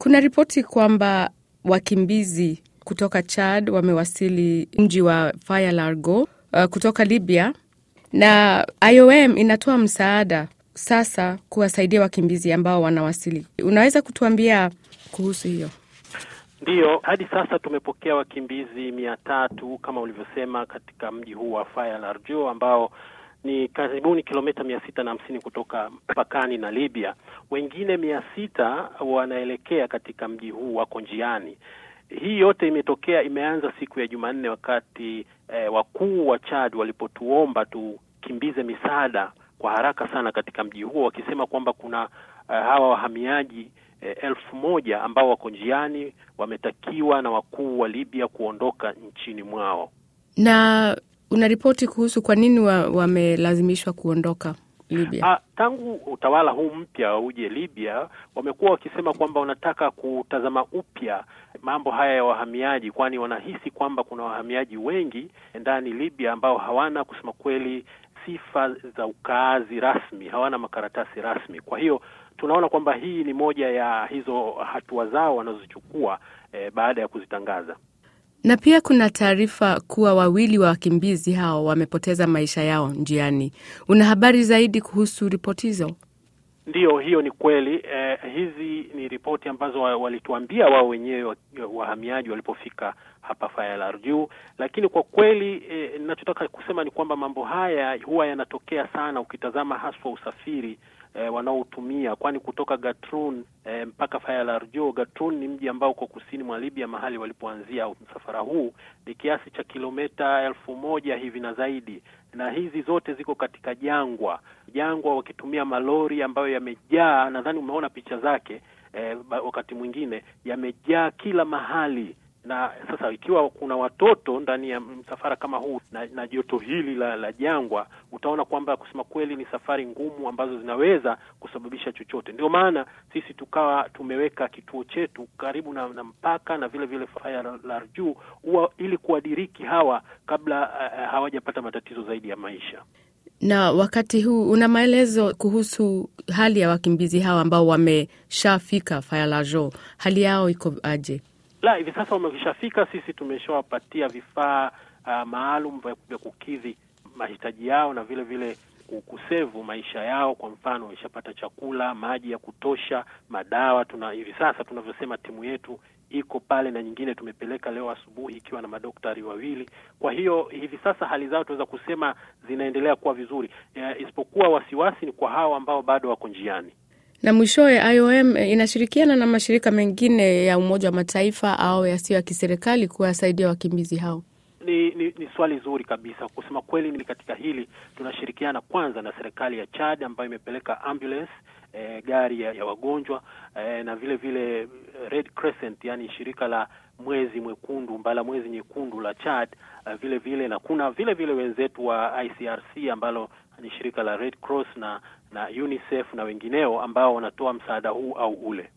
Kuna ripoti kwamba wakimbizi kutoka Chad wamewasili mji wa Faya Largo uh, kutoka Libya na IOM inatoa msaada sasa kuwasaidia wakimbizi ambao wanawasili. Unaweza kutuambia kuhusu hiyo? Ndiyo, hadi sasa tumepokea wakimbizi mia tatu kama ulivyosema katika mji huu wa Faya Larjo ambao ni karibuni kilomita mia sita na hamsini kutoka mpakani na Libya. Wengine mia sita wanaelekea katika mji huu, wako njiani. Hii yote imetokea, imeanza siku ya Jumanne wakati eh, wakuu wa Chad walipotuomba tukimbize misaada kwa haraka sana katika mji huo, wakisema kwamba kuna uh, hawa wahamiaji eh, elfu moja ambao wako njiani, wametakiwa na wakuu wa Libya kuondoka nchini mwao. Na unaripoti kuhusu kwa nini wamelazimishwa wa kuondoka Libya? Ah, tangu utawala huu mpya uje Libya, wamekuwa wakisema kwamba wanataka kutazama upya mambo haya ya wahamiaji, kwani wanahisi kwamba kuna wahamiaji wengi ndani Libya ambao hawana kusema kweli sifa za ukaazi rasmi, hawana makaratasi rasmi. Kwa hiyo tunaona kwamba hii ni moja ya hizo hatua zao wanazochukua eh, baada ya kuzitangaza na pia kuna taarifa kuwa wawili wa wakimbizi hao wamepoteza maisha yao njiani. Una habari zaidi kuhusu ripoti hizo? Ndiyo, hiyo ni kweli. Eh, hizi ni ripoti ambazo walituambia wao wenyewe wahamiaji walipofika hapa Faya Larjuu, lakini kwa kweli ninachotaka eh, kusema ni kwamba mambo haya huwa yanatokea sana ukitazama haswa usafiri eh, wanaotumia kwani kutoka Gatroun eh, mpaka Faya Larjo. Gatroun ni mji ambao uko kusini mwa Libya, mahali walipoanzia msafara huu ni kiasi cha kilomita elfu moja hivi na zaidi, na hizi zote ziko katika jangwa jangwa, wakitumia malori ambayo yamejaa, nadhani umeona picha zake eh, wakati mwingine yamejaa kila mahali na sasa ikiwa kuna watoto ndani ya msafara kama huu na, na joto hili la, la jangwa, utaona kwamba kusema kweli ni safari ngumu ambazo zinaweza kusababisha chochote. Ndio maana sisi tukawa tumeweka kituo chetu karibu na, na mpaka na vile vile Faya Larjuu ili kuwadiriki hawa kabla uh, hawajapata matatizo zaidi ya maisha. Na wakati huu una maelezo kuhusu hali ya wakimbizi hawa ambao wameshafika Faya Larjuu, hali yao iko aje? La, hivi sasa wameshafika. Sisi tumeshawapatia vifaa uh, maalum vya kukidhi mahitaji yao na vile vile kusevu maisha yao. Kwa mfano, wameshapata chakula, maji ya kutosha, madawa. Tuna hivi sasa tunavyosema, timu yetu iko pale na nyingine tumepeleka leo asubuhi ikiwa na madaktari wawili. Kwa hiyo hivi sasa hali zao tunaweza kusema zinaendelea kuwa vizuri, uh, isipokuwa wasiwasi ni kwa hao ambao bado wako njiani na mwishowe, IOM inashirikiana na mashirika mengine ya Umoja wa Mataifa au yasiyo ya kiserikali kuwasaidia wakimbizi hao. Ni, ni, ni swali zuri kabisa. Kusema kweli, ni katika hili tunashirikiana kwanza na serikali ya Chad ambayo imepeleka ambulance eh, gari ya, ya wagonjwa eh, na vile vile Red Crescent, yani shirika la mwezi mwekundu mbala mwezi nyekundu la Chad uh, vile vile na kuna vile vile wenzetu wa ICRC ambalo ni shirika la Red Cross na na UNICEF na wengineo ambao wanatoa msaada huu au ule.